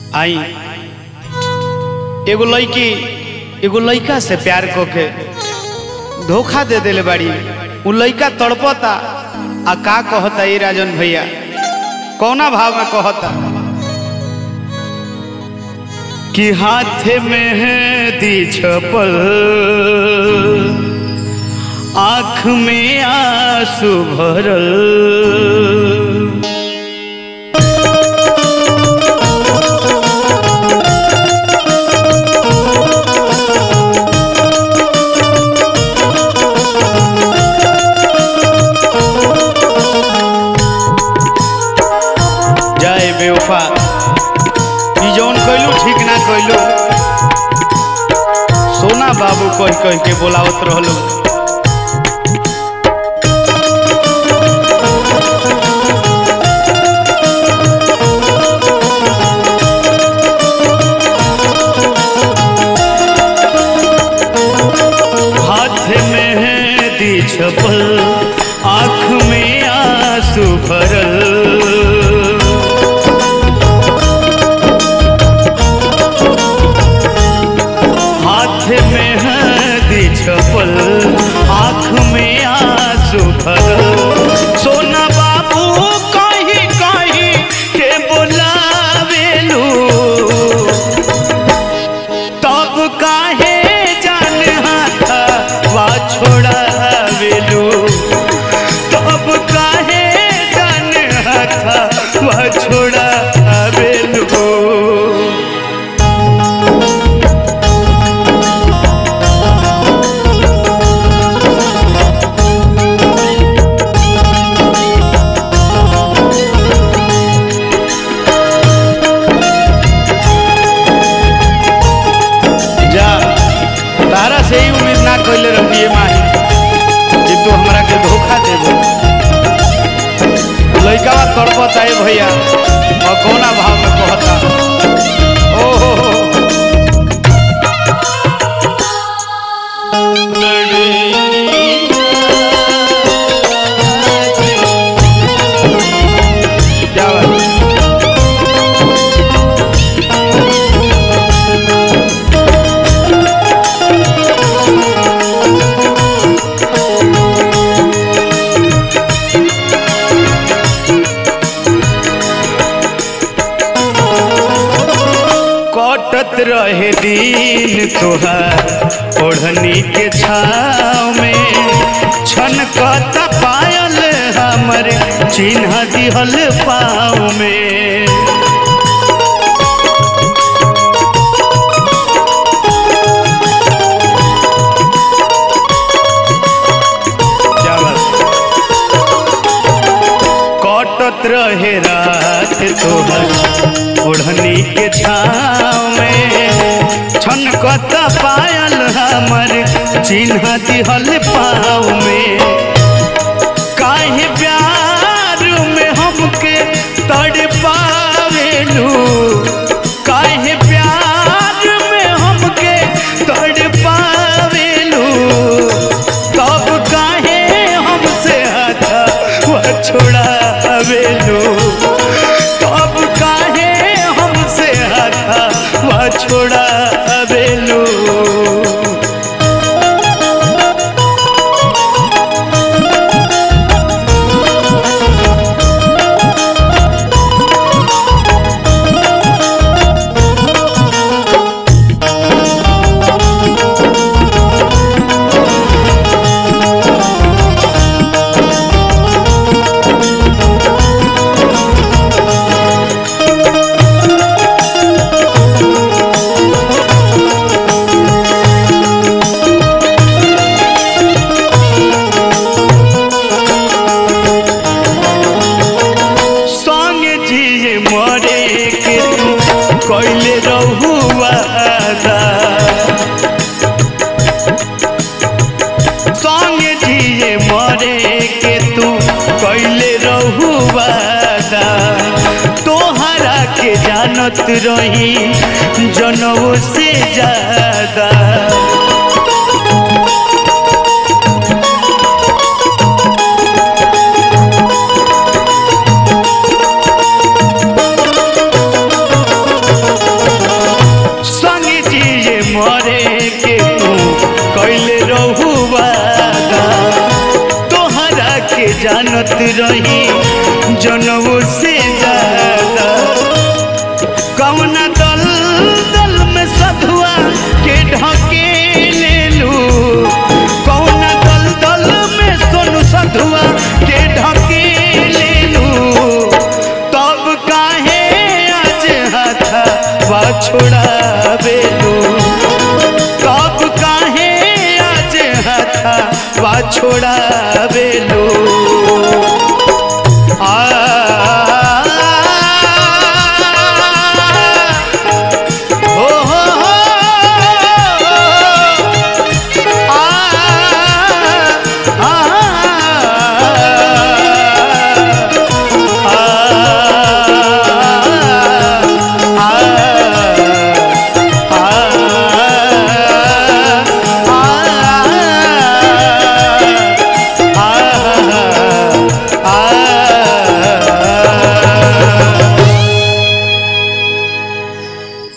आई एगो लड़की एगो लड़का से प्यार को के धोखा दे देले बाड़ी उ लड़का तड़पता आ का कहता ये राजन भैया कौना भाव में कहता कि हाथ में है दी छपल आँख में आंसू भरल जय बेवफा ई जौन कइलू ठीक ना कइलू सोना बाबू कह कह के बोलावत रहलू हाथ में है दी छपल आँख में आंसू भरल हाथ में हदी छपल आँख में आंसू भरल सोना बाबू कहीं कहीं के बोलावेलू तब काहे जान हाथा वा छोड़ावेलू तब काहे जान हाथा वा छोड़ावेलू जा तारा से ही उम्मीद ना कैले रहिए माही कि तू हमरा के धोखा देबो लइकावा तड़पता है भैया और कौना भाव में कहता ओ हो हो क्या बात कटत रहे दिन तोहार ओढ़नी के छाव में छनकता पायल हमर चिन्ह दिहल पाँव में क्या बात कटत रहे रात तोहर ओढ़नी के छाव में छनकत पायल हमर चिन्ह दिहल पाँव में काहे प्यार में हमके तड़ पावेलू काहे प्यार में हमके तड़ पावेलू तब काहे हमसे हथा वह छोड़ावेलू तब काहे हमसे हथा वह छोड़ावेलू संगे जिए मरे के तू कैले रहुआ संगे जिए मरे के तू कैले रहुआ तोहरा के जानत रही जनऊ से ज्यादा रही जनऊ से ज्यादा कौना दल दल में सधुआ के ढके लेलू कौना दल दल में सोनू सधुआ के ढके लेलू तब काहे आज हाथा वा छोड़ा बेलू कब काहे आज हाथा वा छोड़ा बेलू आ